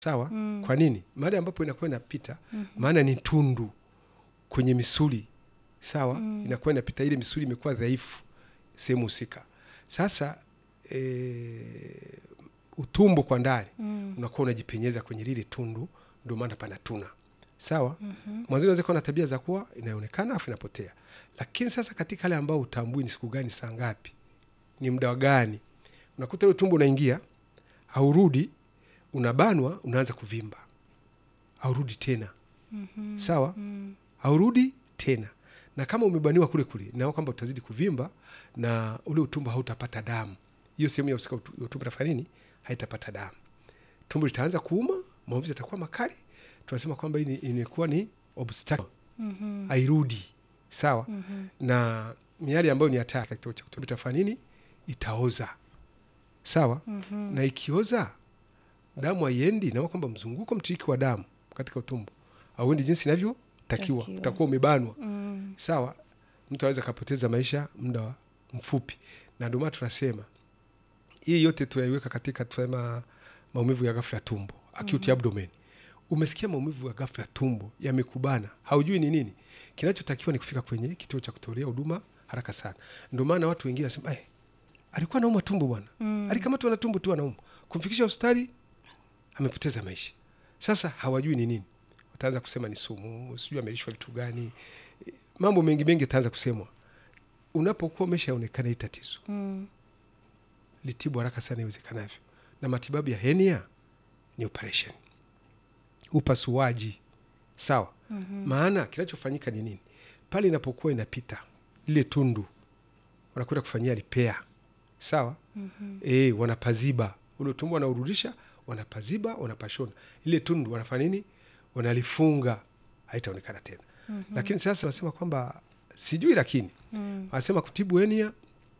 sawa kwa nini mahali ambapo inakuwa inapita maana ni tundu kwenye misuli sawa inakuwa inapita ile misuli imekuwa dhaifu sehemu husika sasa e, utumbo kwa ndani unakuwa unajipenyeza kwenye lile tundu ndio maana panatuna sawa mm-hmm. mwanzoni unaweza kuwa na tabia za kuwa inaonekana afu inapotea lakini sasa katika hale ambao utambui ni siku gani saa ngapi ni muda gani unakuta ile tumbo unaingia haurudi unabanwa unaanza kuvimba haurudi tena mm-hmm. sawa mm. haurudi tena na kama umebaniwa kule kule nao kwamba utazidi kuvimba na ule utumbo hautapata damu hiyo sehemu ya usika utu- utumbo itafanya nini haitapata damu tumbo litaanza kuuma maumivu yatakuwa makali tunasema kwamba hii ni- imekuwa ni obstacle Mhm. hairudi sawa Mhm. na miali ambayo ni hatari katika kituo cha kutumia itafanya nini itaoza sawa Mhm. na ikioza damu haiendi naona kwamba mzunguko mtiriki wa damu katika utumbo auendi jinsi inavyotakiwa Takiwa. utakuwa umebanwa Mm. sawa mtu anaweza akapoteza maisha muda wa- mfupi na ndio maana tunasema hii yote tunaiweka katika tunasema maumivu ya ghafla ya tumbo acute abdomen umesikia maumivu ya ghafla ya tumbo yamekubana haujui ni nini kinachotakiwa ni kufika kwenye kituo cha kutolea huduma haraka sana ndio maana watu wengine wanasema eh, alikuwa anauma tumbo bwana Mm. alikamatwa na tumbo tu anauma kumfikisha hospitali amepoteza maisha sasa hawajui ni nini wataanza kusema ni sumu sijui amelishwa vitu gani Eh, mambo mengi mengi ataanza kusemwa unapokuwa umeshaonekana hii tatizo Mm. litibu haraka sana iwezekanavyo na matibabu ya henia ni operation upasuaji sawa Mhm. maana kinachofanyika ni nini pale inapokuwa inapita lile tundu wanakwenda kufanyia lipea sawa Mhm. e, wanapaziba ule utumbo wanaurudisha wanapaziba wanapashona ile tundu wanafanya nini wanalifunga haitaonekana tena Mhm. lakini sasa wanasema kwamba sijui lakini Mm. wanasema kutibu henia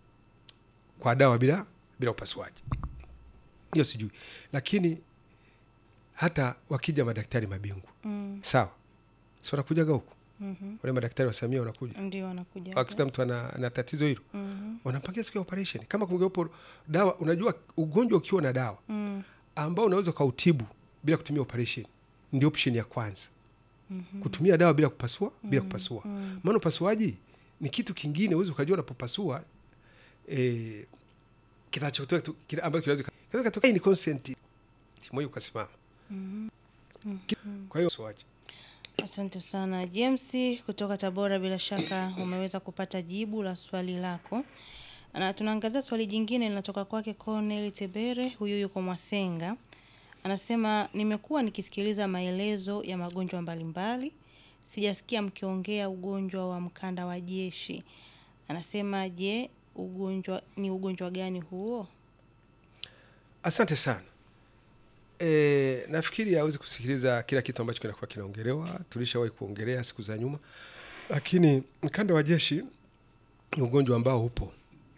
kwa dawa bila bila upasuaji hiyo sijui lakini hata wakija madaktari mabingwa Mm. sawa si wanakujaga huku Mhm. wale madaktari wa samia wanakuja ndio wanakuja wakikuta mtu ana, ana tatizo hilo Mhm. wanapangia siku ya operation kama kungewepo dawa unajua ugonjwa ukiwa na dawa Mm. ambao unaweza ukautibu bila kutumia operation ndio option ya kwanza Mhm. kutumia dawa bila kupasua bila kupasua Mm. maana upasuaji ni kitu kingine uwezi ukajua unapopasua eh, kitachotoka tu- kile ambacho kinaweza kinaweza katokea ni consent moyo ukasimama Mhm. kwa hiyo upasuaji Asante sana James kutoka Tabora, bila shaka umeweza kupata jibu la swali lako, na tunaangazia swali jingine linatoka kwake Cornel Tebere, huyu yuko Mwasenga. Anasema, nimekuwa nikisikiliza maelezo ya magonjwa mbalimbali, sijasikia mkiongea ugonjwa wa mkanda wa jeshi. Anasema, je, ugonjwa ni ugonjwa gani huo? asante sana e, nafikiri awezi kusikiliza kila kitu ambacho kinakuwa kinaongelewa tulishawahi kuongelea siku za nyuma lakini mkanda wa jeshi ni ugonjwa ambao upo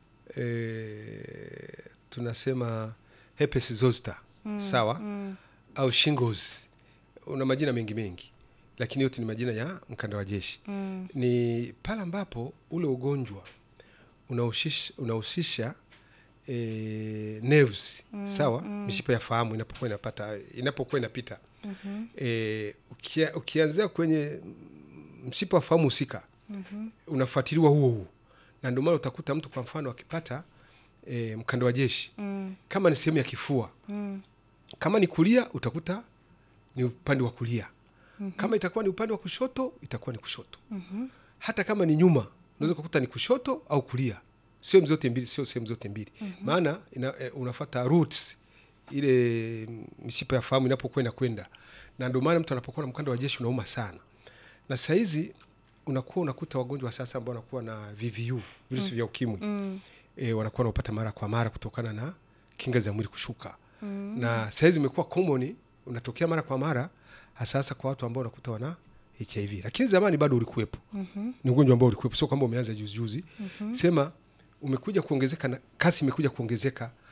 e, tunasema herpes zoster mm, sawa Mm, au shingles una majina mengi mengi lakini yote ni majina ya mkanda wa jeshi mm, ni pale ambapo ule ugonjwa unahusisha unahusisha e, nerves mm, sawa mm. mishipa ya fahamu inapokuwa inapata inapokuwa inapita mhm, e, ukia, ukianzia kwenye mshipa wa fahamu husika mhm, unafuatiliwa huo huo na ndio maana utakuta mtu kwa mfano akipata e, mkanda wa jeshi mm, kama ni sehemu ya kifua mm, kama ni kulia utakuta ni upande wa kulia kama itakuwa ni upande wa kushoto itakuwa ni kushoto mhm, hata kama ni nyuma unaweza kukuta ni kushoto au kulia sehemu zote mbili sio sehemu zote mbili maana ina, e, unafata roots ile mishipa ya fahamu inapokuwa inakwenda na ndio maana mtu anapokuwa na mkanda wa jeshi unauma sana na sahizi unakuwa unakuta wagonjwa wa sasa ambao wanakuwa na VVU virusi vya ukimwi mm, e, wanakuwa wanaupata mara kwa mara kutokana na kinga za mwili kushuka mm. na sahizi imekuwa common unatokea mara kwa mara hasa hasa kwa watu ambao unakuta wana hiv lakini zamani bado ulikuwepo Mhm. ni ugonjwa ambao ulikuwepo sio kwamba umeanza juzi juzi sema umekuja kuongezeka na kasi imekuja kuongezeka